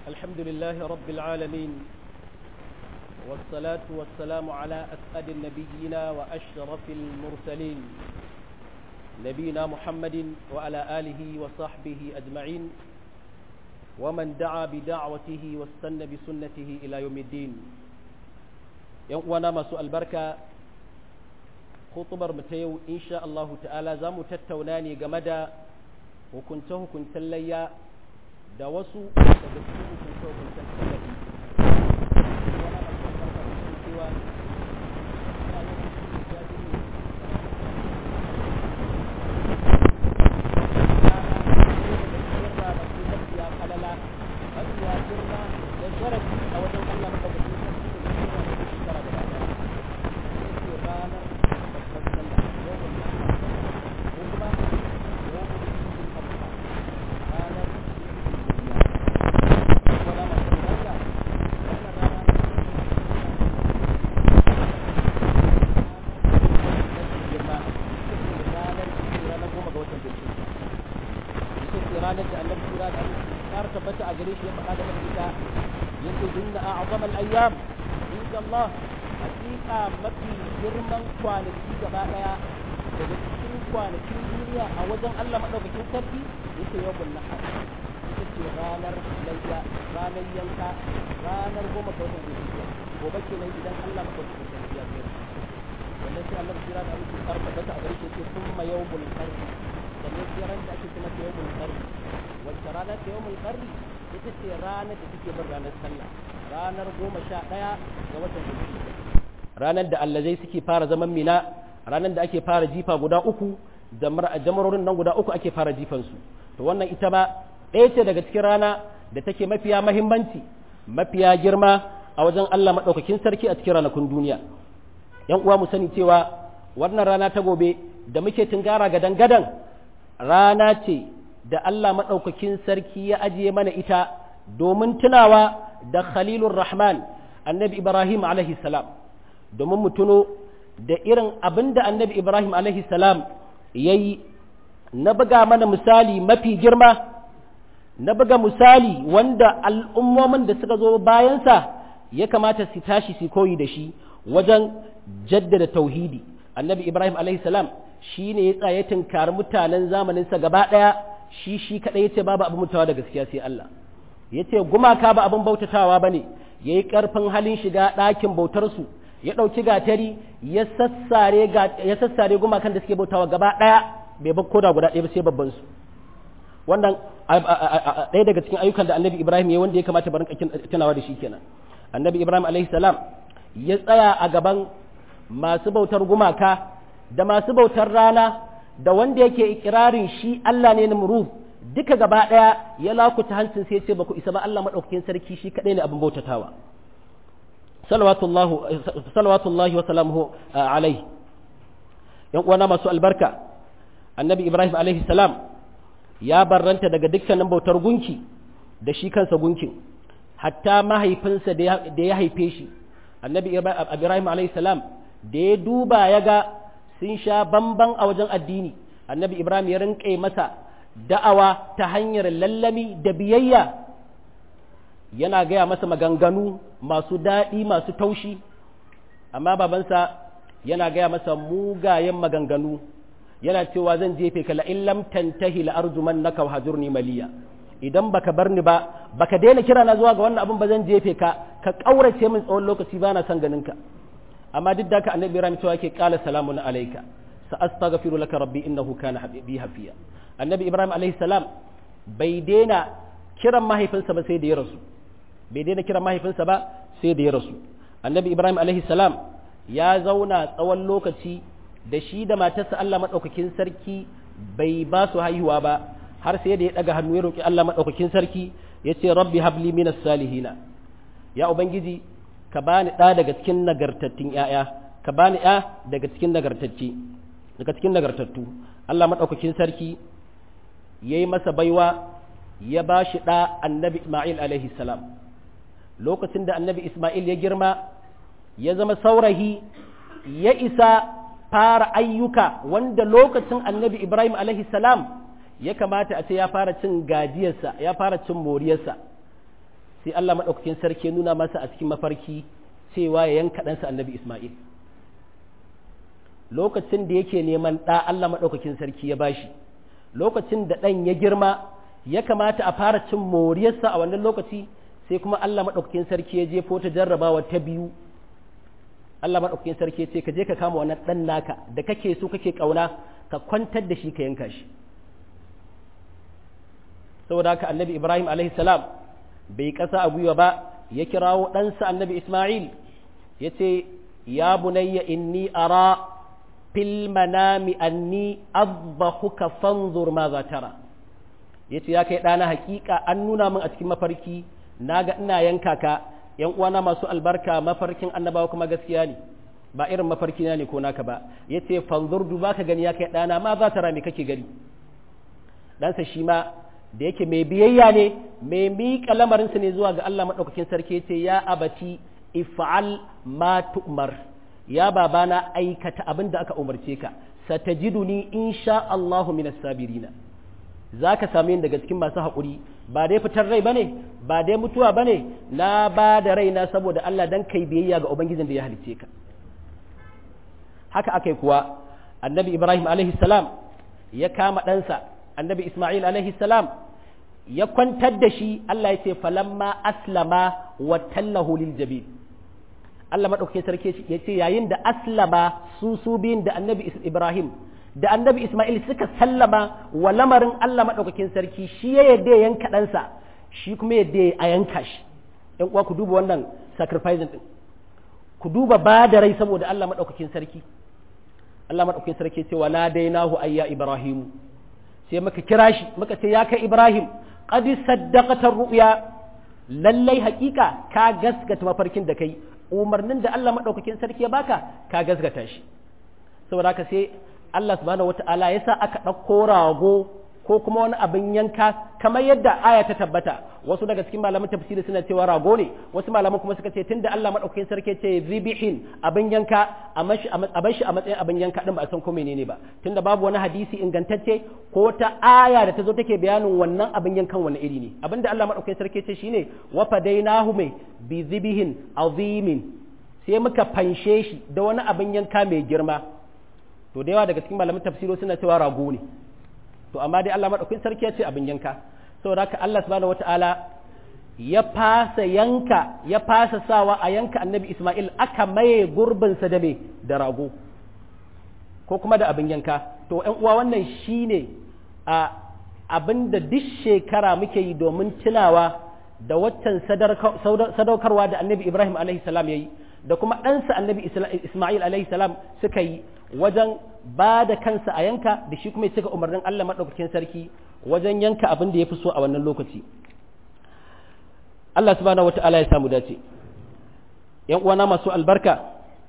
الحمد لله رب العالمين والصلاة والسلام على أسعد النبيين وأشرف المرسلين نبينا محمد وعلى آله وصحبه أجمعين ومن دعا بدعوته واستنى بسنته إلى يوم الدين يوانا ما سؤال بركة خطبر متيو إن شاء الله تعالى زامو تتوناني جمدا وكنته كنت ليا da wasu daga cikin hukunce-hukuncen tallafi cewa ranar da annabi kura da har tabbata a gare shi ya faɗa da ita yace inna a'zama al-ayyam inda Allah hakika mafi girman kwanaki gaba daya daga cikin kwanakin duniya a wajen Allah madaukakin sarki yace yawmul nahar ita ce ranar layya ranar yanka ranar goma ga watan zulhijja gobe kenan idan Allah madaukakin sarki ya kai wannan sai Allah kira da Allah har tabbata a gare shi yace summa yawmul qarni sannan sai ran da ake kuma yawmul qarni wacce rana ta yawmul qarni ita ce ranar da take bin ranar sallah ranar goma sha ɗaya ga watan zulhijja ranar da allazai suke fara zaman mina ranar da ake fara jifa guda uku da jamarorin nan guda uku ake fara jifansu to wannan ita ba ɗaya ce daga cikin rana da take mafiya mahimmanci mafiya girma a wajen Allah maɗaukakin sarki a cikin ranakun duniya yan uwa mu sani cewa wannan rana ta gobe da muke tungara gadan gadan rana ce da Allah maɗaukakin sarki ya ajiye mana ita domin tunawa da Khalilur Rahman annabi Ibrahim alaihi salam domin mu tuno da irin abin da annabi Ibrahim alaihi salam ya yi na buga mana misali mafi girma na buga misali wanda al'ummomin da suka zo bayansa ya kamata su tashi su koyi da shi wajen jaddada tauhidi annabi Ibrahim alaihi salam shi ne ya tsaye tunkari mutanen zamaninsa gaba ɗaya shi shi kaɗai ya ce babu abin mutawa da gaskiya sai Allah ya ce gumaka ba abin bautatawa ba ne ya yi ƙarfin halin shiga ɗakin bautarsu ya ɗauki gatari ya sassare gumakan da suke bautawa gaba ɗaya bai bar koda guda ɗaya ba sai babban su wannan ɗaya daga cikin ayyukan da annabi ibrahim ya wanda ya kamata barin tunawa da shi kenan annabi ibrahim alaihi salam ya tsaya a gaban masu bautar gumaka da masu bautar rana da wanda yake ikirarin shi Allah ne namru duka gaba ɗaya ya lakuta hancin sai ce baku isa ba Allah maɗaukakin sarki shi kaɗai ne abin bautatawa salawatullahi wa salamuhu alaihi yan uwana masu albarka annabi ibrahim alaihi salam ya barranta daga dukkanin bautar gunki da shi kansa gunkin hatta mahaifinsa da ya haife shi annabi ibrahim alaihi salam da ya duba ya ga sun sha bamban a wajen addini annabi ibrahim ya rinƙe masa da'awa ta hanyar lallami da biyayya yana gaya masa maganganu masu daɗi masu taushi amma babansa yana gaya masa mugayen maganganu yana cewa zan jefe ka la'in lam tantahi la arjuman naka wa hajurni maliya idan baka bar ni ba baka daina kira na zuwa ga wannan abin ba zan jefe ka ka kaurace min tsawon lokaci bana son ganin ka amma duk da ka annabi ibrahim cewa yake qala salamun alayka sa astaghfiru laka rabbi innahu kana habibi hafiya annabi ibrahim alayhi salam bai daina kiran mahaifinsa ba sai da ya rasu bai daina kiran mahaifinsa ba sai da ya rasu annabi ibrahim alayhi salam ya zauna tsawon lokaci da shi da matarsa Allah madaukakin sarki bai ba su haihuwa ba har sai da ya daga hannu ya roki Allah madaukakin sarki yace rabbi habli minas salihina ya ubangiji ka bani ɗa daga cikin nagartattun ‘ya'ya, ka bani ‘ya daga cikin nagartacce, daga cikin nagartattu. Allah maɗaukakin sarki ya yi masa baiwa ya ba shi ɗa annabi Ismail alaihi salam. Lokacin da annabi Ismail ya girma, ya zama saurayi, ya isa fara ayyuka wanda lokacin annabi Ibrahim alaihi salam ya kamata a ce ya fara cin gajiyarsa, ya fara cin moriyarsa. sai Allah maɗaukakin sarki ya nuna masa a cikin mafarki cewa ya yanka ɗansa annabi Ismail lokacin da yake neman ɗa Allah maɗaukakin sarki ya bashi lokacin da ɗan ya girma ya kamata a fara cin moriyarsa a wannan lokaci sai kuma Allah maɗaukakin sarki ya jefo ta jarrabawa ta biyu Allah maɗaukakin sarki ya ce ka je ka kama wannan ɗan naka da kake so kake ƙauna ka kwantar da shi ka yanka shi saboda haka annabi Ibrahim alaihi salam bai ƙasa a gwiwa ba ya kirawo ɗansa annabi Ismail ya ce ya bunayya inni ara fil manami anni azbahuka fanzur ma za tara ya ce ya kai ɗana hakika an nuna min a cikin mafarki na ga ina yanka ka yan uwana masu albarka mafarkin annabawa kuma gaskiya ne ba irin mafarki na ne ko naka ba ya ce fanzur duba ka gani ya kai ɗana ma za tara me kake gani ɗansa shi ma da yake mai biyayya ne mai miƙa lamarinsa ne zuwa ga Allah maɗaukakin sarki ce ya abati if'al ma tu'mar ya babana aikata abin da aka umarce ka satajiduni insha Allahu minas sabirina zaka same ni daga cikin masu haƙuri ba dai fitar rai bane ba dai mutuwa bane na ba da raina saboda Allah dan kai biyayya ga ubangijin da ya halice ka haka akai kuwa annabi Ibrahim alaihi salam ya kama ɗansa annabi Ismail alaihi salam ya kwantar da shi Allah ya ce falamma aslama wa tallahu lil jabil Allah madaukakin sarki ya ce yayin da aslama su su biyun da annabi Ibrahim da annabi Ismail suka sallama wa lamarin Allah madaukakin sarki shi ya yadda ya yanka ɗansa shi kuma yadda a yanka shi ɗan uwa ku duba wannan sacrificing din ku duba ba da rai saboda Allah madaukakin sarki Allah madaukakin sarki ce wala dainahu ayya Ibrahim sai muka kira shi muka ce ya kai Ibrahim qad saddaqata ru'ya lallai hakika ka gaskata mafarkin da kai umarnin da Allah madaukakin sarki ya baka ka gaskata shi saboda haka sai Allah subhanahu wata'ala ya sa aka ɗauko rago ko kuma wani abin yanka kamar yadda aya ta tabbata wasu daga cikin malaman tafsiri suna cewa rago ne wasu malaman kuma suka ce tunda Allah madaukakin sarki ce zibihin abin yanka a bashi a matsayin abin yanka din ba a san ko menene ba tunda babu wani hadisi ingantacce ko ta aya da ta zo take bayanin wannan abin yankan wani iri ne abinda Allah madaukakin sarki ce shine wa fadainahu mai bi zibihin azimin sai muka fanshe shi da wani abin yanka mai girma to da yawa daga cikin malaman tafsiro suna cewa rago ne to amma dai Allah madaukakin sarki ya ce abin yanka saboda haka Allah subhanahu wataala ya fasa yanka ya fasa sawa a yanka annabi Ismail aka maye gurbin sa da me da rago ko kuma da abin yanka to ƴan uwa wannan shine a abin da duk shekara muke yi domin tunawa da waccan sadaukarwa da annabi Ibrahim alaihi salam yayi da kuma ɗansa annabi Ismail alaihi salam suka yi wajen ba da kansa a yanka da shi kuma ya cika umarnin Allah maɗaukakin sarki wajen yanka abin da ya fi so a wannan lokaci Allah subhanahu wata'ala ya samu dace ‘yan uwana masu albarka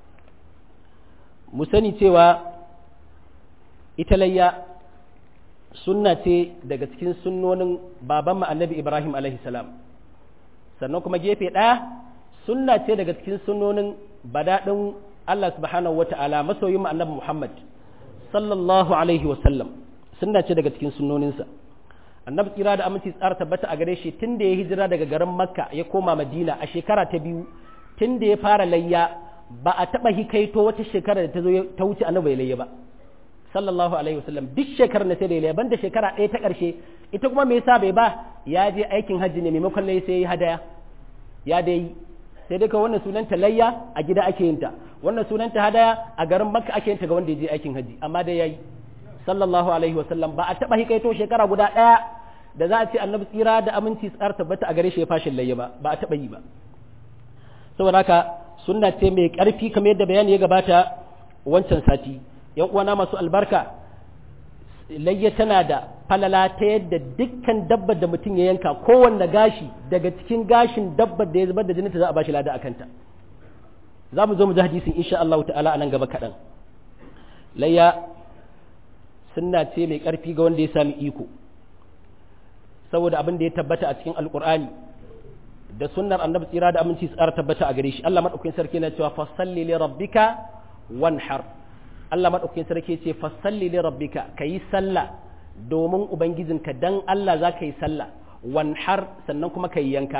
mu sani cewa ita layya sunna ce daga cikin sunnonin baban annabi Ibrahim alaihi salam sannan kuma gefe ɗaya sunna ce daga cikin sunnonin badaɗin Allah subhanahu wa ta'ala masoyin annabi Muhammad sallallahu alaihi wa sallam sunna ce daga cikin sunnoninsa annabi tsira da aminci tsara tabbata a gare shi tun da ya hijira daga garin makka ya koma madina a shekara ta biyu tun da ya fara layya ba a taɓa hikaito wata shekara da ta zo ta wuce annabi layya ba sallallahu alaihi wa sallam duk shekarar na sai da layya banda shekara ɗaya ta ƙarshe ita kuma me yasa bai ba ya je aikin hajji ne maimakon layya sai ya yi hadaya ya dai sai dai kawai wannan sunanta layya a gida ake yin ta wannan sunanta hadaya a garin makka ake yin ta ga wanda ya je aikin haji amma dai yayi sallallahu alaihi wa sallam ba a taba hikaito shekara guda daya da za a ce annabi tsira da aminci tsar tabbata a gare shi ya fashin layya ba ba a taba yi ba saboda haka sunna ce mai karfi kamar yadda bayani ya gabata wancan sati yan uwana masu albarka layya tana da falala ta yadda dukkan dabbar da mutum ya yanka kowanne gashi daga cikin gashin dabbar da ya zubar da jininta za a bashi lada a kanta za mu zo mu ji hadisin insha Allah ta'ala a nan gaba kaɗan layya sunna ce mai ƙarfi ga wanda ya sami iko saboda abin da ya tabbata a cikin alƙur'ani da sunnar annabi tsira da aminci tsara tabbata a gare shi Allah madaukakin sarki na cewa fasalli li rabbika wanhar Allah madaukakin sarki ce fasalli li rabbika kayi sallah domin ubangijinka dan Allah za ka yi sallah wanhar sannan kuma ka yi yanka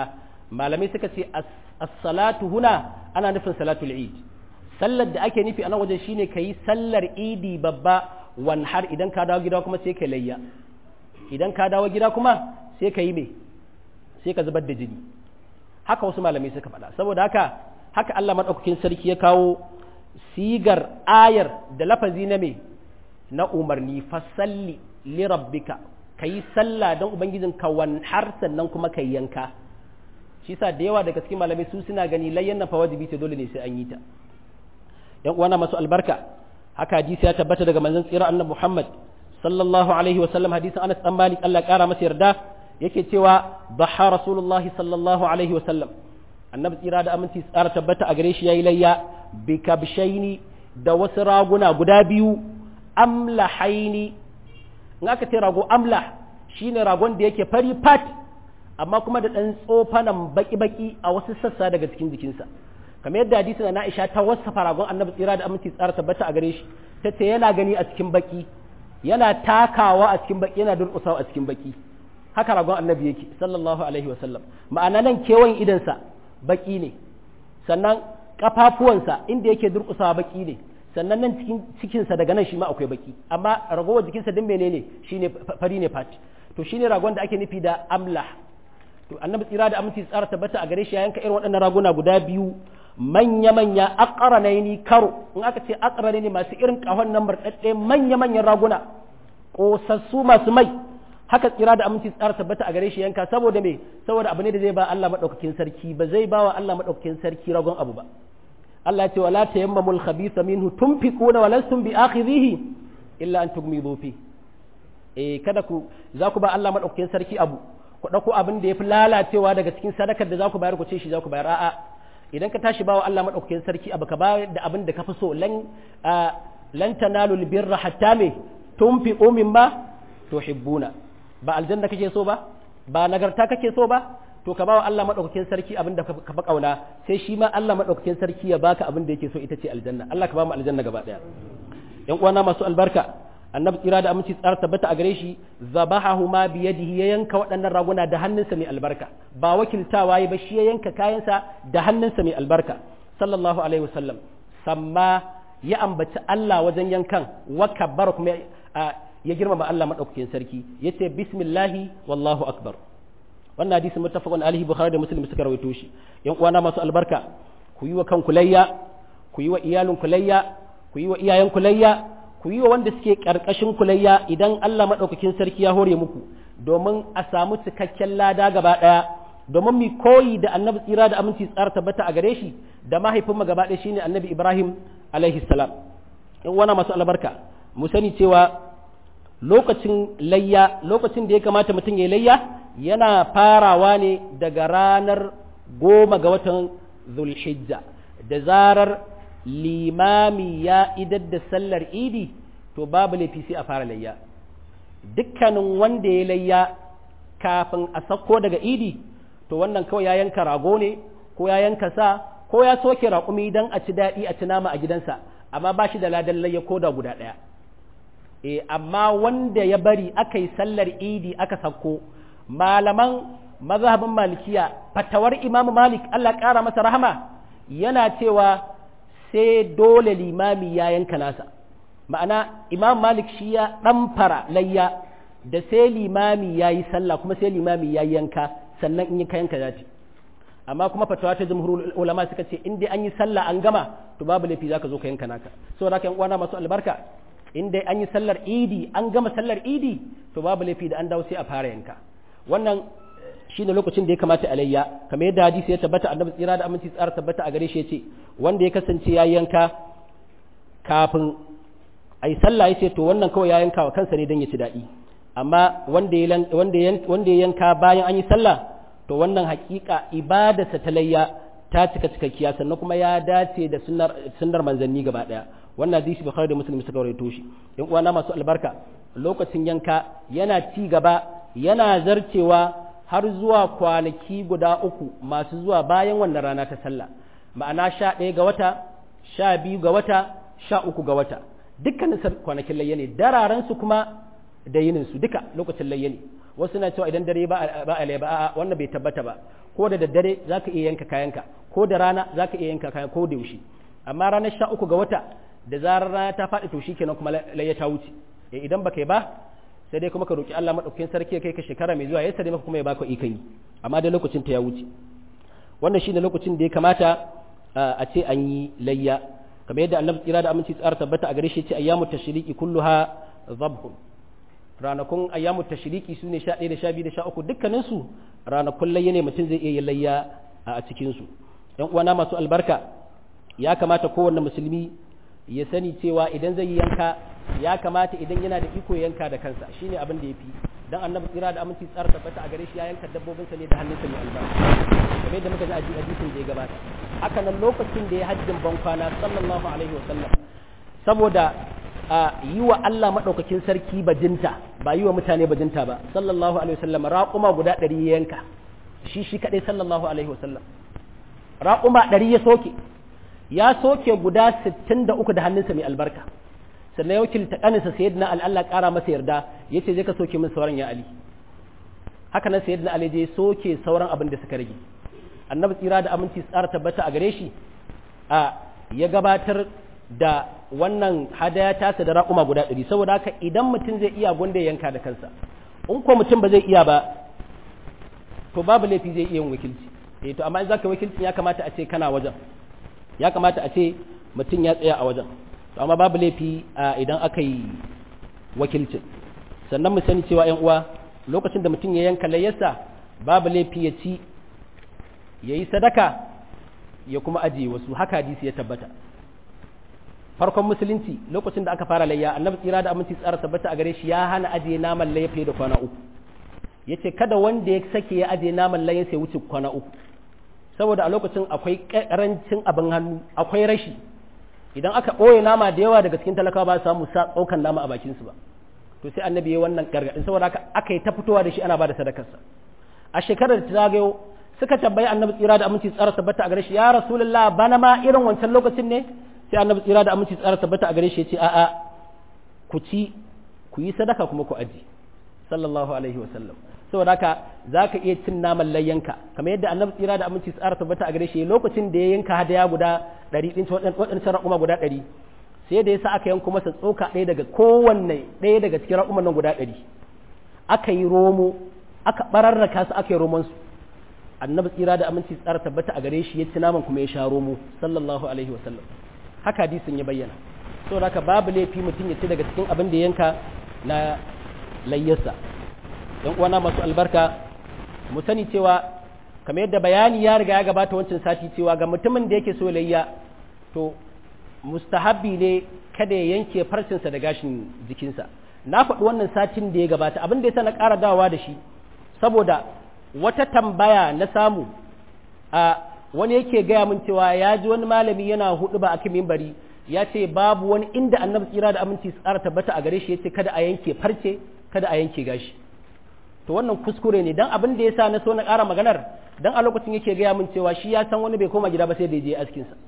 malamai suka ce as-salatu huna ana nufin salatul eid sallar da ake nufi a nan wajen shine kayi sallar idi babba wan har idan ka dawo gida kuma sai ka layya idan ka dawo gida kuma sai ka yi me sai ka zubar da jini haka wasu malamai suka faɗa saboda haka haka Allah madaukakin sarki ya kawo sigar ayar da lafazi na me na umarni fasalli li rabbika kayi sallah don ubangijin ka wan har sannan kuma kai yanka shi sa da yawa daga cikin malamai su suna gani layyan na fa wajibi ta dole ne sai an yi ta yan uwana masu albarka haka hadisi ya tabbata daga manzon tsira annabi Muhammad sallallahu alaihi wasallam hadisin Anas dan Malik Allah kara masa yarda yake cewa baha rasulullah sallallahu alaihi wasallam annabi tsira da aminci tsara tabbata a gare shi yayi layya bi kabshaini da wasu raguna guda biyu amlahaini in aka ce rago amlah shine ragon da yake fari fat amma kuma da ɗan tsofanan baki-baki a wasu sassa daga cikin jikinsa kamar yadda hadisi na Aisha ta wasafa ragon annabi tsira da aminci tsara tabbata a gare shi ta ce yana gani a cikin baki yana takawa a cikin baki yana durƙusawa a cikin baki haka ragon annabi yake sallallahu alaihi wasallam ma'ana nan kewayen idansa baki ne sannan kafafuwansa inda yake durƙusawa baki ne sannan nan cikin cikinsa daga nan shi ma akwai baki amma ragowar jikinsa din menene shine fari ne fat to shine ragon da ake nufi da amlah to annabi tsira da aminci tsara tabbata a gare shi ya yanka irin waɗannan raguna guda biyu manya manya aqranaini karo in aka ce aqranaini masu irin kahon nan murɗaɗɗe manya manyan raguna kosassu masu mai haka tsira da aminci tsara tabbata a gare shi yanka saboda me saboda abu ne da zai ba Allah madaukakin sarki ba zai ba wa Allah madaukakin sarki ragon abu ba Allah ya ce wala tayammamul khabitha minhu tunfiquna wa lastum bi akhidhihi illa an tugmidu fi eh kada ku za ku ba Allah madaukakin sarki abu ku ɗauko abin da ya fi lalacewa daga cikin sadakar da za ku bayar ku ce shi za ku bayar a'a idan ka tashi bawa Allah maɗaukakin sarki abu ka bayar da abin da ka fi so lan lan tanalu birra hatta me tunfiqu mimma tuhibbuna ba aljanna kake so ba ba nagarta kake so ba to ka bawa Allah maɗaukakin sarki abin da ka fi kauna sai shi ma Allah maɗaukakin sarki ya baka abin da yake so ita ce aljanna Allah ka ba mu aljanna gaba ɗaya ƴan uwana masu albarka annabi tsira da aminci tsara tabbata a gare shi zabahahu ma biyadihi ya yanka waɗannan raguna da hannunsa mai albarka ba wakiltawa ba shi ya yanka kayansa da hannunsa mai albarka sallallahu alaihi wasallam samma ya ambaci Allah wajen yankan wa kabbara kuma ya girmama Allah madaukakin sarki yace bismillahi wallahu akbar wannan hadisi muttafaqun alaihi bukhari da muslim suka rawaito shi yan uwana masu albarka ku yi wa kanku layya ku yi wa iyalinku layya ku yi wa iyayenku layya ku yi wa wanda suke ƙarƙashin kulayya idan Allah maɗaukakin sarki ya hore muku domin a samu cikakken lada gaba ɗaya domin mu koyi da annabi tsira da aminci tsara tabbata a gare shi da mahaifinmu gaba ɗaya shine annabi Ibrahim alaihi salam in wana masu albarka mu sani cewa lokacin layya lokacin da ya kamata mutum ya layya yana farawa ne daga ranar goma ga watan zulhijja da zarar limami ya idar da sallar idi to babu laifi sai a fara layya dukkanin wanda ya layya kafin a sako daga idi to wannan kawai ya yanka rago ne ko ya yanka sa ko ya soke raƙumi don a ci daɗi a ci nama a gidansa amma ba shi da ladan layya ko da guda ɗaya e amma wanda ya bari aka yi sallar idi aka sako malaman mazhabin malikiya fatawar imamu malik allah ƙara masa rahama yana cewa sai dole limami ya yanka nasa ma'ana imam malik shi ya ɗamfara layya da sai limami ya yi sallah kuma sai limami ya yanka sannan in yi ka yanka zati amma kuma fatawa ta jumhurul ulama suka ce in dai an yi sallah an gama to babu laifi zaka zo ka yanka naka saboda haka yan uwana masu albarka in dai an yi sallar idi an gama sallar idi to babu laifi da an dawo sai a fara yanka wannan shine lokacin da ya kamata a layya kamar yadda hadisi ya tabbata annabi tsira da aminci tsara tabbata a gare shi yace wanda ya kasance ya yanka kafin ai sallah yace to wannan kawai ya yanka wa kansa ne dan ya ci daɗi amma wanda ya wanda wanda ya yanka bayan an yi sallah to wannan hakika ibadarsa ta layya ta cika cikakkiya sannan kuma ya dace da sunnar sunnar manzanni gaba daya wannan hadisi bukhari da muslim suka rawaito shi in uwana masu albarka lokacin yanka yana ci gaba yana zarcewa har zuwa kwanaki guda uku masu zuwa bayan wannan rana ta sallah ma'ana sha ɗaya ga wata sha biyu ga wata sha uku ga wata dukkanin kwanakin layya ne dararensu kuma da yininsu duka lokacin layya ne wasu na cewa idan dare ba a ba a wannan bai tabbata ba ko da daddare za ka iya yanka kayanka ko da rana za ka iya yanka kayan ko da yaushe amma ranar sha uku ga wata da zarar rana ta faɗi to shi kenan kuma layya ta wuce idan ba kai ba sai dai kuma ka roki Allah madaukakin sarki ya kai ka shekara mai zuwa ya sare maka kuma ya baka ikon yi amma dai lokacin ta ya wuce wannan shine lokacin da ya kamata a ce an yi layya kamar yadda annabi tsira da aminci tsara tabbata a gare shi ce ayyamu tashriqi kulluha dhabhun ranakun ayyamu tashriqi sune 11 da 12 da 13 dukkanin su ranakun layya ne mutum zai iya yin layya a cikin su ɗan uwana masu albarka ya kamata kowanne musulmi ya sani cewa idan zai yanka ya kamata idan yana da iko yanka da kansa shine abin da yafi dan annabi tsira da aminci tsara tabbata a gare shi ya yanka dabbobinsa ne da hannunsa mai albarka kamar yadda muka ji a hadisin da ya gabata haka nan lokacin da ya hajjin ban kwana sallallahu alaihi wa sallam saboda a yi wa Allah madaukakin sarki bajinta ba yi wa mutane bajinta ba sallallahu alaihi wa sallam raquma guda 100 ya yanka shi shi kadai sallallahu alaihi wa sallam raquma 100 ya soke ya soke guda 63 da hannunsa mai albarka sannan ya wakilta kaninsa sayyidina ali Allah kara masa yarda yace je ka soke min sauran ya ali haka nan sayyidina ali je soke sauran abin da suka rage annabi tsira da aminci tsara tabbata a gare shi a ya gabatar da wannan hadaya tasa da raƙuma guda ɗari saboda haka idan mutum zai iya gwanda yanka da kansa in ko mutum ba zai iya ba to babu laifi zai iya yin wakilci eh to amma in zaka wakilci ya kamata a ce kana wajen ya kamata a ce mutum ya tsaya a wajen to amma babu laifi idan aka yi wakilcin sannan mu sani cewa 'yan uwa lokacin da mutum ya yanka layyarsa babu laifi ya ci ya yi sadaka ya kuma ajiye wasu haka hadisi ya tabbata farkon musulunci lokacin da aka fara layya annabi tsira da aminci tsara tabbata a gare shi ya hana ajiye naman layya fiye da kwana uku ya ce kada wanda ya sake ya ajiye naman layya sai wuce kwana uku saboda a lokacin akwai karancin abin hannu akwai rashi idan aka ɓoye nama da yawa daga cikin talakawa ba su samu sa ɗaukan nama a bakinsu ba to sai annabi ya wannan gargaɗin saboda haka aka yi ta fitowa da shi ana ba da sadakarsa a shekarar da ta zagayo suka tambayi annabi tsira da aminci tsara tabbata a gare shi ya rasulullah bana ma irin wancan lokacin ne sai annabi tsira da aminci tsara tabbata a gare shi ya ce a'a ku ci ku yi sadaka kuma ku aji sallallahu alaihi wasallam saboda haka za ka iya cin naman layyanka kamar yadda annabi tsira da aminci tsara tabbata a gare shi lokacin da ya yanka hadaya guda ɗari ɗin waɗancan raƙuma guda ɗari sai da ya sa aka yanko masa tsoka ɗaya daga kowanne ɗaya daga cikin raƙuman nan guda ɗari aka yi romo aka ɓararraka su aka yi romansu annabi tsira da aminci tsara tabbata a gare shi ya ci naman kuma ya sha romo sallallahu alaihi wasallam haka hadisin ya bayyana saboda haka babu laifi mutum ya ci daga cikin abin da yanka na layyarsa yan uwana masu albarka mu sani cewa kamar yadda bayani ya riga ya gabata wancan sati cewa ga mutumin da yake so layya to mustahabbi ne kada ya yanke farcinsa da gashin jikinsa na faɗi wannan satin da ya gabata abin da ya sa na ƙara dawowa da shi saboda wata tambaya na samu a wani yake gaya min cewa ya ji wani malami yana hudu ba a kan mimbari ya ce babu wani inda annabi tsira da aminci tsara tabbata a gare shi ya ce kada a yanke farce kada a yanke gashi to wannan kuskure ne dan abin da ya sa na so na ƙara maganar dan a lokacin yake gaya min cewa shi ya san wani bai koma gida ba sai da ya je askin sa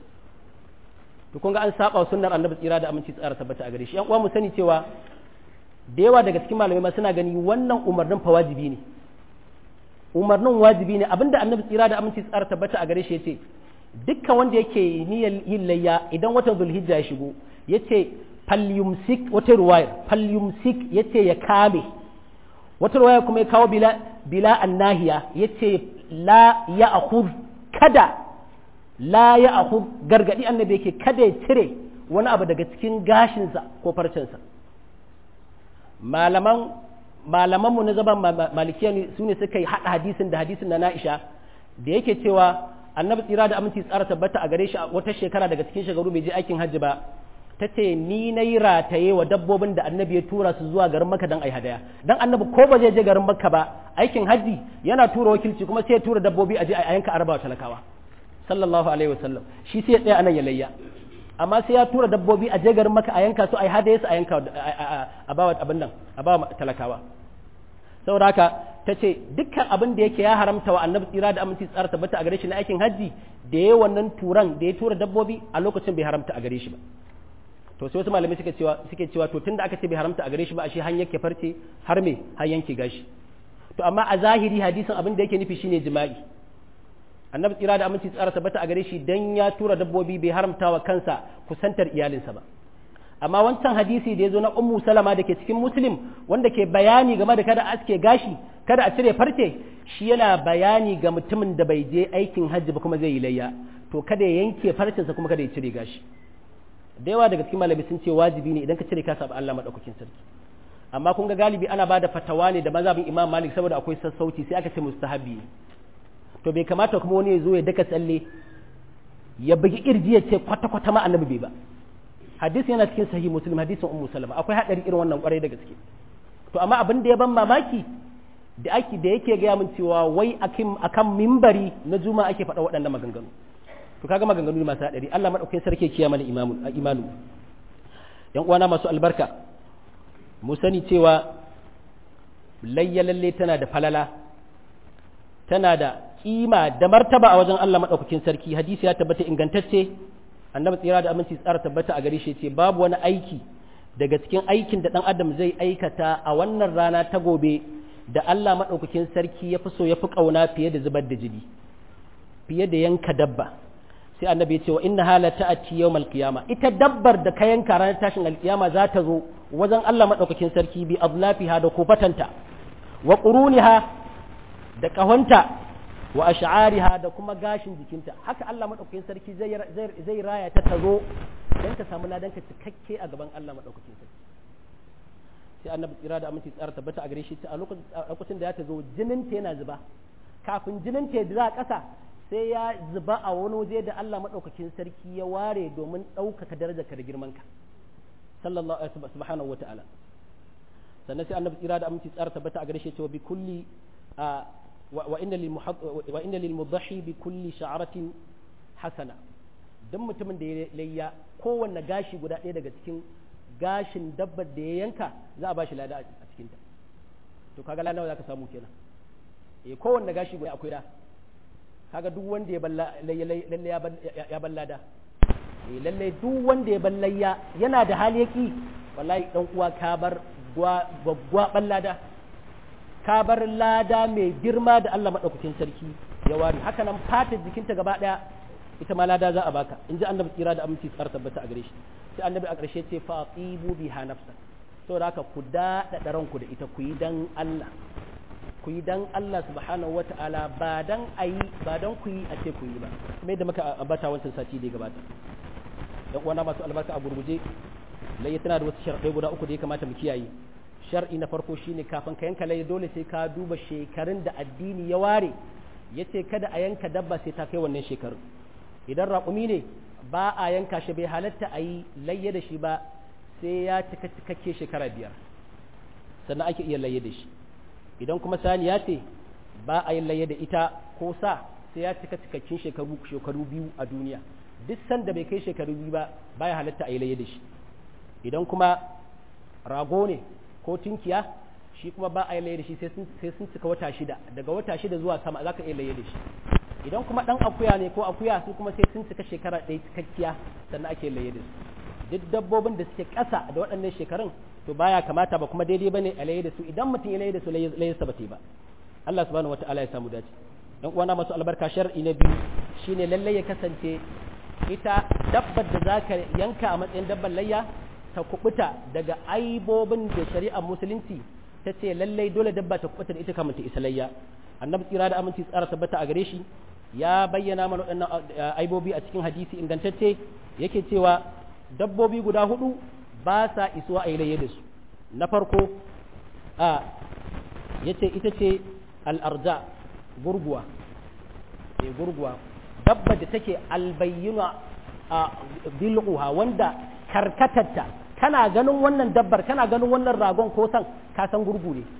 to kun ga an saba sunnar annabi tsira da aminci tsara tabbata a gare shi yan uwa mu sani cewa da yawa daga cikin malamai ma suna gani wannan umarnin fa wajibi ne umarnin wajibi ne abinda annabi tsira da aminci tsara tabbata a gare shi yace dukkan wanda yake niyyar yin layya idan watan zulhijja ya shigo yace falyumsik wata ruwayar falyumsik yace ya kame wata ruwaya kuma ya kawo bila bila annahiya yace la ya akhud kada la ya akhud gargadi annabi yake kada ya cire wani abu daga cikin gashinsa ko farcensa malaman malamanmu na zaban malikiya ne su ne suka yi haɗa hadisin da hadisin na na'isha da yake cewa annabi tsira da aminci tsara tabbata a gare shi a wata shekara daga cikin shekaru bai je aikin hajji ba ta ce ni na yi rataye wa dabbobin da annabi ya tura su zuwa garin maka don ai hadaya don annabi ko ba zai je garin makka ba aikin hajji yana tura wakilci kuma sai ya tura dabbobi a je a yanka araba talakawa sallallahu alaihi wasallam shi sai ya tsaya anan ya layya amma sai ya tura dabbobi a je garin maka a yanka su a yi hadaye su a yanka a bawa abin nan a bawa talakawa saboda haka ta ce dukkan abin da yake ya haramta wa annabi tsira da aminci tsara tabbata a gare shi na aikin hajji da ya wannan turan da ya tura dabbobi a lokacin bai haramta a gare shi ba to sai wasu malamai suke cewa suke cewa to tunda aka ce bai haramta a gare shi ba ashe han yake farce har me har yanke gashi to amma a zahiri hadisin abin da yake nufi shine jima'i annabi tsira da aminci tsara tabbata a gare shi dan ya tura dabbobi bai haramta wa kansa kusantar iyalinsa ba amma wancan hadisi da ya zo na ummu salama da ke cikin muslim wanda ke bayani game da kada aske gashi kada a cire farce shi yana bayani ga mutumin da bai je aikin hajji ba kuma zai yi layya to kada ya yanke farcinsa kuma kada ya cire gashi da yawa daga cikin malami sun ce wajibi ne idan ka cire ka saba Allah madaukakin sarki amma kun ga galibi ana bada fatawa ne da mazhabin Imam Malik saboda akwai sassauci sai aka ce mustahabi to bai kamata kuma wani ya zo ya daka tsalle ya bugi kirji ya ce kwata kwata ma annabi bai ba hadisi yana cikin sahih muslim hadisin ummu salama akwai hadari irin wannan kwarai da gaske to amma abin da ya ban mamaki da ake da yake gaya min cewa wai akan mimbari na juma'a ake faɗa waɗannan maganganu to kaga maganganu ne masu hadari Allah madaukakin sarki ya mana imamu imanu yan uwana masu albarka mu sani cewa layya lalle tana da falala tana da kima da martaba a wajen Allah madaukakin sarki hadisi ya tabbata ingantacce annabi tsira da aminci tsara tabbata a gare shi ce babu wani aiki daga cikin aikin da dan adam zai aikata a wannan rana ta gobe da Allah madaukakin sarki ya fi so ya fi kauna fiye da zubar da jini fiye da yanka dabba sai annabi ya ce wa inna hala ta'ati yawmal qiyama ita dabbar da ka yanka ranar tashin alkiyama za ta zo wajen Allah madaukakin sarki bi adlafiha da kofatanta wa quruniha da kahonta wa ash'ariha da kuma gashin jikinta haka Allah madaukakin sarki zai zai raya ta tazo dan ta samu ladan ka cikakke a gaban Allah madaukakin sarki sai annabi tsira da aminci tsara tabbata a gare shi a lokacin da ya ta zo jinin ta yana zuba kafin jinin ta ya ƙasa sai ya zuba a wani waje da Allah madaukakin sarki ya ware domin ɗaukaka darajarka da girmanka sallallahu alaihi subhanahu wa ta'ala sannan sai annabi tsira da aminci tsara tabbata a gare shi cewa bi kulli وإن وإن للمضحي بكل شعرة حسنة dan mutumin da ya layya kowanne gashi guda ɗaya daga cikin gashin dabbar da ya yanka za a bashi lada a cikinta to kaga lada za ka samu kenan eh kowanne gashi guda akwai da kaga duk wanda ya balla lalle ya balla da eh lalle duk wanda ya ballayya yana da hali yaki wallahi dan uwa ka bar gwaggwa ballada ka bar lada mai girma da Allah maɗaukakin sarki ya ware haka nan fatar jikinta gaba ɗaya ita ma lada za a baka in ji annabi tsira da aminci tsara tabbata a gare shi sai annabi a ƙarshe ce fa tsibu biha nafsa saboda haka ku daɗaɗa ranku da ita ku yi dan Allah ku yi dan Allah subhanahu wata'ala ba dan ayi ba dan ku yi a ce ku yi ba kuma yadda muka ambata wancan sati da ya gabata dan uwana masu albarka a gurguje lai tana da wasu sharɗai guda uku da ya kamata mu kiyaye shar'i na farko shine kafin ka yanka laye dole sai ka duba shekarun da addini ya ware ya ce kada a yanka dabba sai ta kai wannan shekarun idan raƙumi ne ba a yanka shi bai halatta a yi layye da shi ba sai ya cika cikakke shekara biyar sannan ake iya layye da shi idan kuma saniya ce ba a yin layye da ita ko sa sai ya cika cikakkin shekaru shekaru biyu a duniya duk sanda bai kai shekaru biyu ba baya halatta a yi layye da shi idan kuma rago ne ko tunkiya shi kuma ba a yi laye da shi sai sun cika wata shida daga wata shida zuwa sama za ka iya laye da shi idan kuma ɗan akuya ne ko akuya su kuma sai sun cika shekara ɗaya cikakkiya sannan ake laye da su duk dabbobin da suke ƙasa da waɗannan shekarun to baya kamata ba kuma daidai bane a laye da su idan mutum ya laye da su laye sa ba ta yi ba Allah subhanahu wataala ya samu dace dan uwana masu albarka shar'i na biyu shine lalle ya kasance ita dabbar da zaka yanka a matsayin dabbar layya ta kubuta daga aibobin da shari'ar musulunci ta ce lallai dole dabba ta kubuta da ita kamar ta isalayya annabi tsira da aminci tsara tabbata a gare shi ya bayyana mana waɗannan aibobi a cikin hadisi ingantacce yake cewa dabbobi guda hudu ba sa isuwa a yi da su na farko a yace ita ce al'arja gurguwa gurguwa dabba da take albayyuna a bil'uha wanda karkatarta kana ganin wannan dabbar kana ganin wannan ragon ko san ka san gurgu ne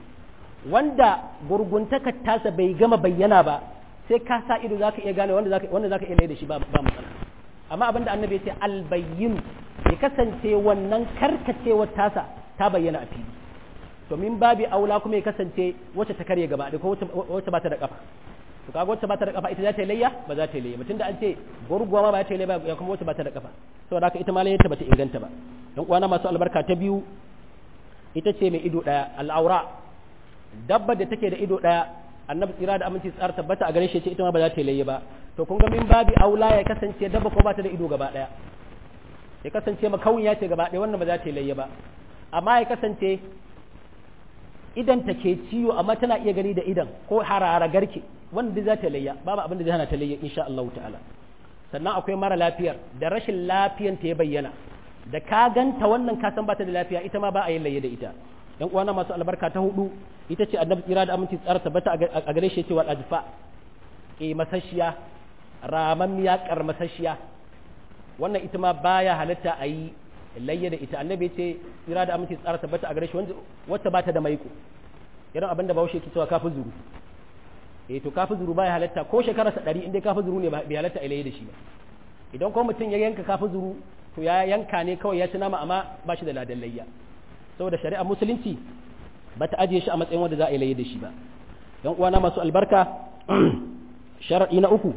wanda gurguntaka tasa bai gama bayyana ba sai ka sa ido zaka iya gane wanda zaka wanda zaka iya da shi ba ba matsala amma abinda annabi ya ce albayyin ya kasance wannan karkacewar tasa ta bayyana a fili to min babi aula kuma ya kasance wacce ta karye gaba ko wacce ba ta da kafa to kaga wacce ba ta da kafa ita za ta yi layya ba za ta yi layya mutum da an ce gurguwa ma ba ta yi layya ya kuma wacce ba ta da kafa saboda haka ita ma layyarta ba ta inganta ba dan uwana masu albarka ta biyu ita ce mai ido daya al'aura dabba da take da ido daya annabi tsira da aminci tsara tabbata a gare shi ce ita ma ba za ta layya ba to kun ga min babi aula ya kasance dabba ko ba ta da ido gaba daya ya kasance makawunya ce gaba daya wannan ba za ta layya ba amma ya kasance idan ta ke ciwo amma tana iya gani da idan ko harara garke wanda duk za ta layya babu abin da zai hana ta layya insha Allah ta'ala sannan akwai mara lafiyar da rashin lafiyan ta ya bayyana da ka ganta wannan ka san bata da lafiya ita ma ba a yin layya da ita yan uwana masu albarka ta hudu ita ce annabi tsira da aminci tsara tabbata a gare shi cewa adfa e masashiya ramammiya karmasashiya wannan ita ma baya halatta a yi layya da ita annabi ce tsira da aminci tsara tabbata a gare shi wacce ba ta da maiko irin abin da bahaushe ke cewa kafi zuru eh to kafi zuru baya halatta ko shekararsa ɗari inda kafi zuru ne bai halatta a layya da shi ba idan ko mutum ya yanka kafi zuru to ya yanka ne kawai ya ci nama amma ba shi da ladan layya saboda shari'ar musulunci ba ta ajiye shi a matsayin wanda za a yi layya da shi ba yan uwana masu albarka sharaɗi na uku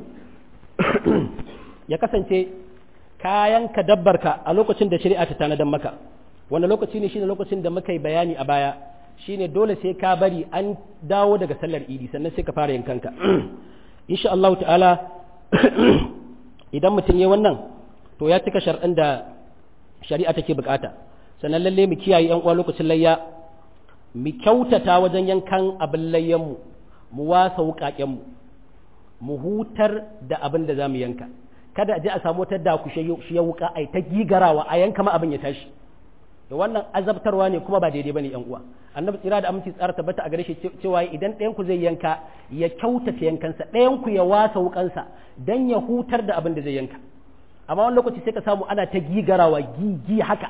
ya kasance kayan ka dabbarka a lokacin da shari'a ta tanadan maka wanda lokaci ne shine lokacin da muka yi bayani a baya shine dole sai ka bari an dawo daga sallar idi sannan sai ka fara yankanka insha Allah ta'ala idan mutum ya wannan to ya cika sharɗin da shari'a take bukata sannan lalle mu kiyaye yan uwa lokacin layya mu kyautata wajen yankan abin layyanmu mu wasa wukakenmu mu hutar da abin da za mu yanka kada a je a samu wata daku shi ya wuka ai ta gigarawa a yanka ma abin ya tashi da wannan azabtarwa ne kuma ba daidai bane yan uwa annabi tsira da aminci tsara tabbata a gare shi cewa idan ɗayan ku zai yanka ya kyautata yankansa ɗayan ku ya wasa wukansa dan ya hutar da abin da zai yanka amma wani lokaci sai ka samu ana ta gigarawa gigi haka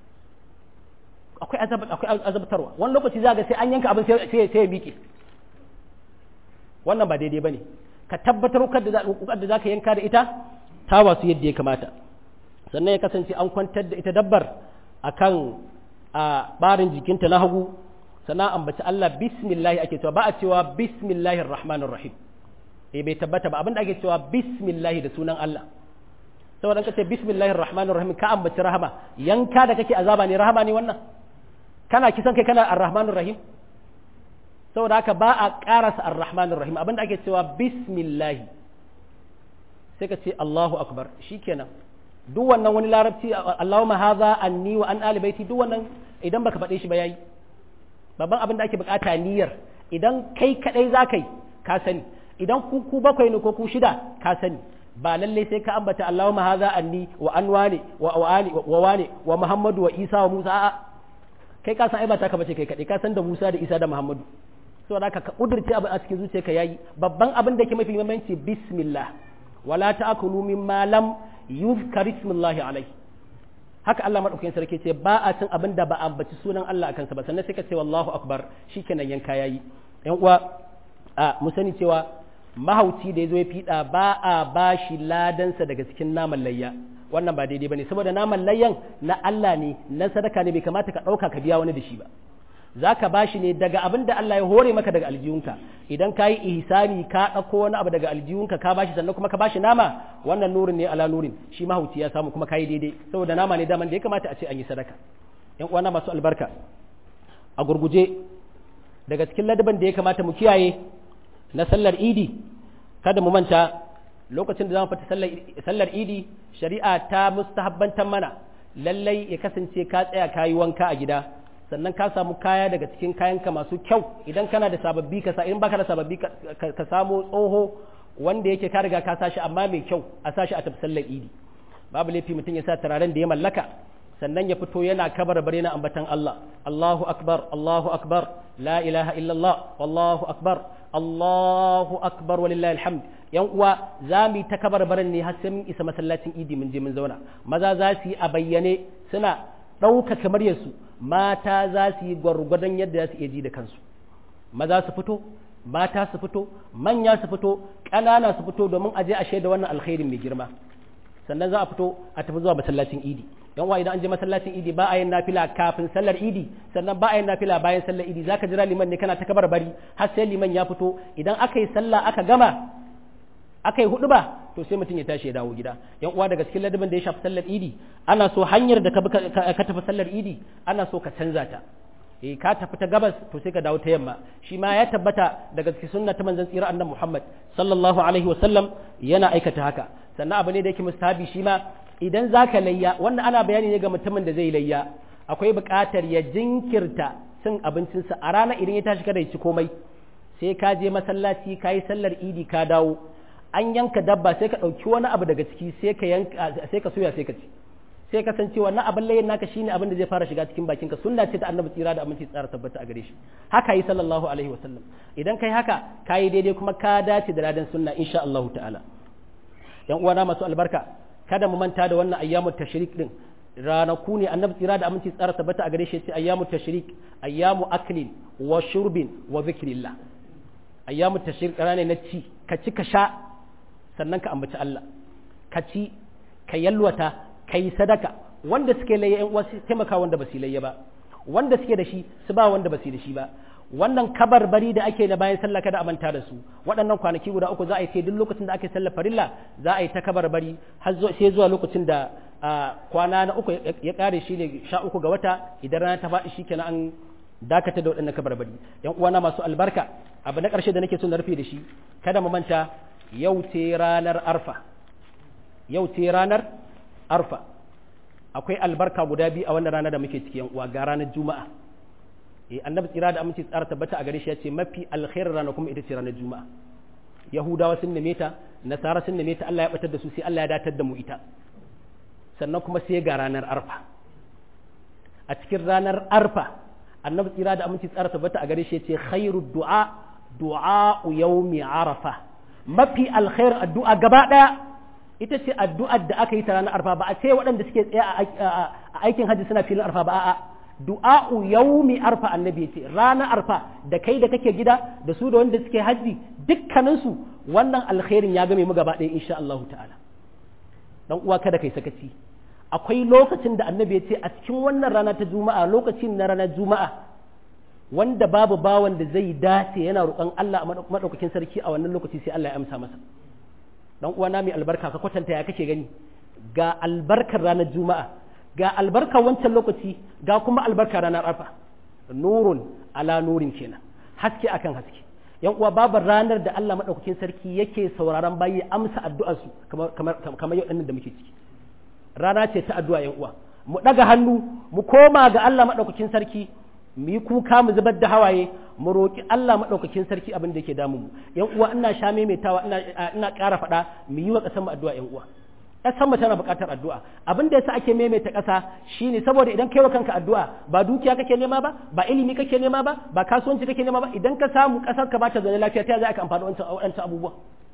akwai akwai azabtarwa wani lokaci za ga sai an yanka abin sai sai ya miƙe wannan ba daidai bane ka tabbatar da da zaka yanka da ita ta wasu yadda ya kamata sannan ya kasance an kwantar da ita dabbar akan a barin jikinta na hagu sannan ambaci Allah bismillah ake cewa ba a cewa bismillahir rahmanir rahim eh bai tabbata ba abinda ake cewa bismillah da sunan Allah saboda ka ce bismillahir rahmanir rahim ka ambaci rahama yanka da kake azaba ne rahama ne wannan kana kisan kai kana arrahmanir rahim saboda haka ba a karasa arrahmanir rahim abinda ake cewa bismillah sai ka ce Allahu akbar shikenan duk wannan wani larabci Allahumma hadha anni wa an ali baiti duk wannan idan baka faɗe shi ba yayi babban abin da ake bukata niyyar idan kai kadai za kai ka sani idan ku ku bakwai ne ko ku shida ka sani ba lalle sai ka ambata Allahumma hadha anni wa an wani wa wani wa wani wa Muhammadu wa Isa wa Musa a'a kai ka san ai ba ta ka bace kai kadai ka san da Musa da Isa da Muhammadu saboda haka ka kudurce abin a cikin zuciyarka yayi babban abin da yake mafi muhimmanci bismillah wala ta'kulu mimma lam yuzkar ismullahi alai haka Allah madaukakin sarki ce ba a cin abin da ba a ambaci sunan Allah akan sa ba sannan sai ka ce wallahu akbar shikenan yanka yayi yan uwa a mu sani cewa mahauci da yazo ya fida ba a bashi ladansa daga cikin naman layya wannan ba daidai bane saboda naman layyan na Allah ne na sadaka ne bai kamata ka dauka ka biya wani da shi ba za ka ba shi ne daga abin da Allah ya hore maka daga aljihunka idan ka yi ihsani ka ɗauko wani abu daga aljihunka ka ba shi sannan kuma ka ba shi nama wannan nurin ne ala nurin shi mahauci ya samu kuma ka yi daidai saboda nama ne daman da ya kamata a ce an yi sadaka yan uwana masu albarka a gurguje daga cikin ladaban da ya kamata mu kiyaye na sallar idi kada mu manta lokacin da za mu fita sallar idi shari'a ta mustahabbantan mana lallai ya kasance ka tsaya ka yi wanka a gida sannan ka samu kaya daga cikin kayanka masu kyau idan kana da sababbi ka sa in baka da sababbi ka samu tsoho wanda yake ka riga ka sashi amma mai kyau a sashi a tafi sallar idi babu laifi mutum ya sa turaren da ya mallaka sannan ya fito yana kabar bare na ambatan Allah Allahu akbar Allahu akbar la ilaha illallah wallahu akbar Allahu akbar walillahi alhamd yan uwa za mu yi ta kabar baran ne har sai mun isa masallacin idi mun je mun zauna maza za su yi a bayyane suna ɗaukaka muryarsu mata za su yi gwargwadon yadda za su iya ji da kansu maza su fito mata su fito manya su fito ƙanana su fito domin a je a shaida wannan alkhairin mai girma sannan za a fito a tafi zuwa masallacin idi yan uwa idan an je masallacin idi ba a yin nafila kafin sallar idi sannan ba a yin nafila bayan sallar idi zaka jira liman ne kana ta kabar bari har sai liman ya fito idan aka yi sallah aka gama aka yi hudu ba to sai mutum ya tashi ya dawo gida yan uwa daga cikin ladabin da ya shafi sallar idi ana so hanyar da ka tafi sallar idi ana so ka canza ta eh ka tafi ta gabas to sai ka dawo ta yamma shi ma ya tabbata daga cikin sunna ta manzon tsira annabi Muhammad sallallahu alaihi wa sallam yana aikata haka sannan abu ne da yake mustahabi shi ma idan zaka layya wannan ana bayani ne ga mutumin da zai layya akwai buƙatar ya jinkirta cin abincinsa a rana idan ya tashi kada ya ci komai sai ka je masallaci ka yi sallar idi ka dawo an yanka dabba sai ka ɗauki wani abu daga ciki sai ka yanka sai ka soya sai ka ci sai ka san cewa na abin layin naka shine abin da zai fara shiga cikin bakinka sunna ce ta annabi tsira da aminci tsara tabbata a gare shi haka yi sallallahu alaihi wasallam idan kai haka kayi daidai kuma ka dace da ladan sunna insha Allah ta'ala yan uwana masu albarka kada mu manta da wannan ayyamut tashrik din ranaku ne annabi tsira da aminci tsara tabbata a gare shi ce ayyamu tashrik ayyamu aklin wa shurbin wa zikrillah ayyamu tashrik rana na ci ka ci ka sha sannan ka ambaci Allah ka ci ka yalwata ka yi sadaka wanda suke laye yan uwa taimaka wanda ba su layya ba wanda suke da shi su ba wanda ba su da shi ba wannan kabarbari da ake na bayan sallah kada a manta da su waɗannan kwanaki guda uku za a yi sai duk lokacin da ake sallar farilla za a yi ta kabarbari har sai zuwa lokacin da kwana na uku ya kare shi ne sha uku ga wata idan rana ta faɗi shi kenan an dakata da waɗannan kabarbari yan uwana masu albarka abu na ƙarshe da nake so na rufe da shi kada mu manta yau ce ranar arfa yau ce ranar arfa akwai albarka guda biyu a wannan rana da muke ciki yan uwa ga ranar juma'a eh annabi tsira da aminci tsara tabbata a gare shi ya ce mafi alkhairar rana kuma ita ce ranar juma'a yahudawa sun neme ta nasara sun neme ta Allah ya batar da su sai Allah ya datar da mu ita sannan kuma sai ga ranar arfa a cikin ranar arfa annabi tsira da aminci tsara tabbata a gare shi ya ce khairu du'a du'a yawmi arafa mafi alkhair addu'a gaba daya ita ce addu'ar da aka yi ta ranar arfa ba a ce waɗanda suke tsaye a aikin hajji suna filin arfa ba a'a du'a'u yaumi arfa annabi ce ranar arfa da kai da kake gida da su da wanda suke hajji dukkaninsu wannan alkhairin ya game mu gaba ɗaya insha Allah ta'ala dan uwa kada kai sakaci akwai lokacin da annabi ya ce a cikin wannan rana ta juma'a lokacin na ranar juma'a wanda babu bawan da zai dace yana roƙon Allah a madaukakin sarki a wannan lokaci sai Allah ya amsa masa dan uwa na mai albarka ka kwatanta ya kake gani ga albarkar ranar juma'a ga albarkar wancan lokaci ga kuma albarkar ranar arfa nurun ala nurin kenan haske akan haske yan uwa babu ranar da Allah madaukakin sarki yake sauraron bayi amsa addu'ar su kamar kamar kamar yau da muke ciki rana ce ta addu'a yan uwa mu daga hannu mu koma ga Allah madaukakin sarki mu yi kuka mu zubar da hawaye mu roƙi Allah maɗaukakin sarki abin da yake damu mu yan uwa ina sha maimaitawa ina ina ƙara faɗa mu yi wa ƙasar mu addu'a yan uwa ƙasar mu tana buƙatar addu'a abin da yasa ake maimaita ƙasa shine saboda idan kai wa kanka addu'a ba dukiya kake nema ba ba ilimi kake nema ba ba kasuwanci kake nema ba idan ka samu ƙasar ka bata zaune lafiya ta za ka amfani wancan wancan abubuwa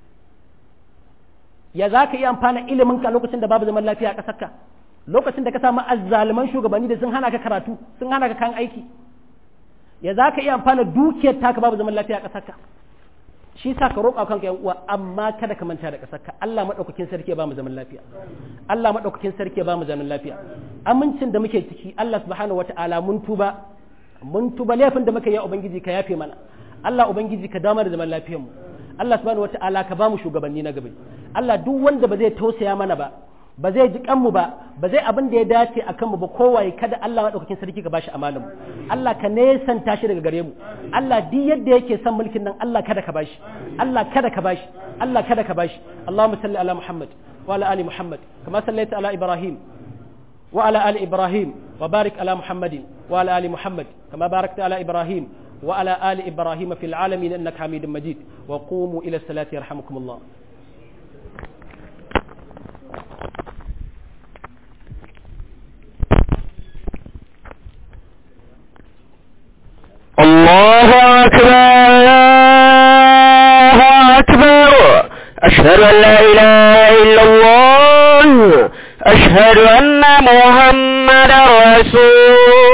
ya za ka iya amfana ilimin ka lokacin da babu zaman lafiya a ƙasar ka lokacin da ka samu azzaluman shugabanni da sun hana ka karatu sun hana ka kan aiki ya za ka iya amfana dukiyar taka babu zaman lafiya a ƙasarka shi sa ka roƙa kanka yan uwa amma kada ka manta da ƙasarka Allah madaukakin sarki ya ba mu zaman lafiya Allah madaukakin sarki ya ba mu zaman lafiya amincin da muke ciki Allah subhanahu wataala mun tuba mun tuba laifin da muka yi ubangiji ka yafe mana Allah ubangiji ka damar da zaman lafiyar mu Allah subhanahu wataala ka ba mu shugabanni na gaba Allah duk wanda ba zai tausaya mana ba ba zai ji kanmu ba ba zai abin da ya dace a kanmu ba kowaye kada Allah maɗaukakin sarki ka bashi amalan mu Allah ka nesanta shi daga gare mu Allah duk yadda yake son mulkin nan Allah kada ka bashi Allah kada ka bashi Allah kada ka bashi Allahumma salli ala Muhammad wa ala ali Muhammad kama sallaita ala Ibrahim wa ala ali Ibrahim wa barik ala Muhammadin wa ala ali Muhammad kama barakta ala Ibrahim wa ala ali Ibrahim fil alamin innaka Hamidum Majid wa qumu ila salati yarhamukumullah الله أكبر الله أكبر أشهد أن لا إله إلا الله أشهد أن محمد رسول